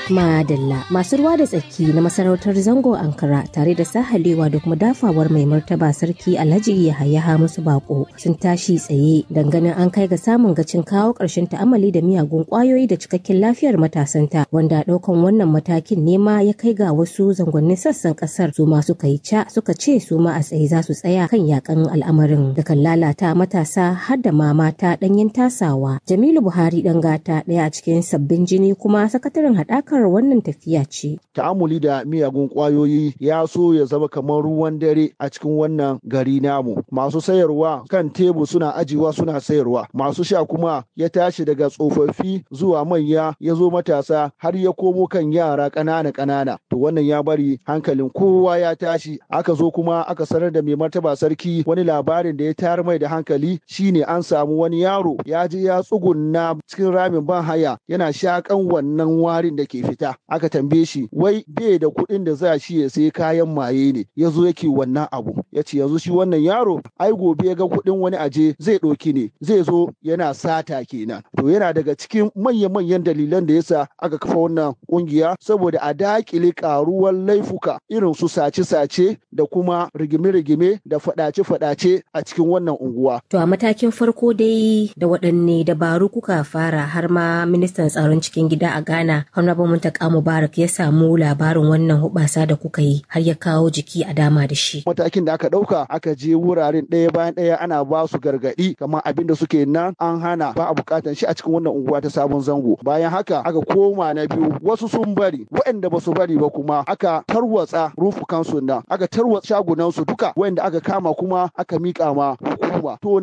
Madalla masu ruwa da tsaki na masarautar zango Ankara tare da sahalewa da kuma dafawar mai martaba sarki Alhaji Yahaya Hamisu Bako sun tashi tsaye dangane an kai ga samun gacin kawo ƙarshen ta'amali da miyagun ƙwayoyi da cikakken lafiyar matasanta wanda ɗaukan wannan matakin nema ya kai ga wasu zangonnin sassan ƙasar su ma suka yi ca suka ce su ma a tsaye za su tsaya kan yakan al'amarin da kan lalata matasa har da ma mata ɗanyen tasawa. Jamilu Buhari ɗan gata ɗaya a cikin sabbin jini kuma sakataren haɗakar wannan tafiya ce. Ta'amuli da miyagun ƙwayoyi ya so ya zama kamar ruwan dare a cikin wannan gari namu. Masu sayarwa kan tebur suna ajiwa suna sayarwa. Masu sha kuma ya tashi daga tsofaffi zuwa manya ya zo matasa har ya komo kan yara ƙanana ƙanana. To wannan ya bari hankalin kowa ya tashi. Aka zo kuma aka sanar da mai martaba sarki wani labarin da ya tayar mai da hankali shine an samu wani yaro ya je ya tsugunna cikin ramin ban haya yana shakan wannan warin da ke fita. Aka tambaye shi wai bai da kuɗin da za shi ya sai kayan maye ne ya zo yake wannan abu. Ya ce yanzu shi wannan yaro ai gobe ya ga kuɗin wani aje zai ɗauki ne zai zo yana sata kenan. To yana daga cikin manya-manyan dalilan da yasa aka kafa wannan ƙungiya saboda a daƙile ƙaruwar laifuka irin su sace-sace da kuma rigime-rigime da faɗace-faɗace a cikin wannan unguwa. To a matakin farko dai da waɗanne dabaru kuka fara har ma ministan tsaron cikin gida a Ghana Honorable Muntaka Mubarak ya samu labarin wannan hubasa da kuka yi har ya kawo jiki a dama da shi. Matakin da aka ɗauka aka je wuraren ɗaya bayan ɗaya ana ba su gargaɗi kamar abin da suke nan an hana ba a buƙatan shi a cikin wannan unguwa ta sabon zango. Bayan haka aka koma na biyu wasu sun bari waɗanda ba su bari ba kuma aka tarwatsa rufukansu nan aka tarwatsa shagunansu duka waɗanda aka kama kuma aka miƙa ma hukuma. To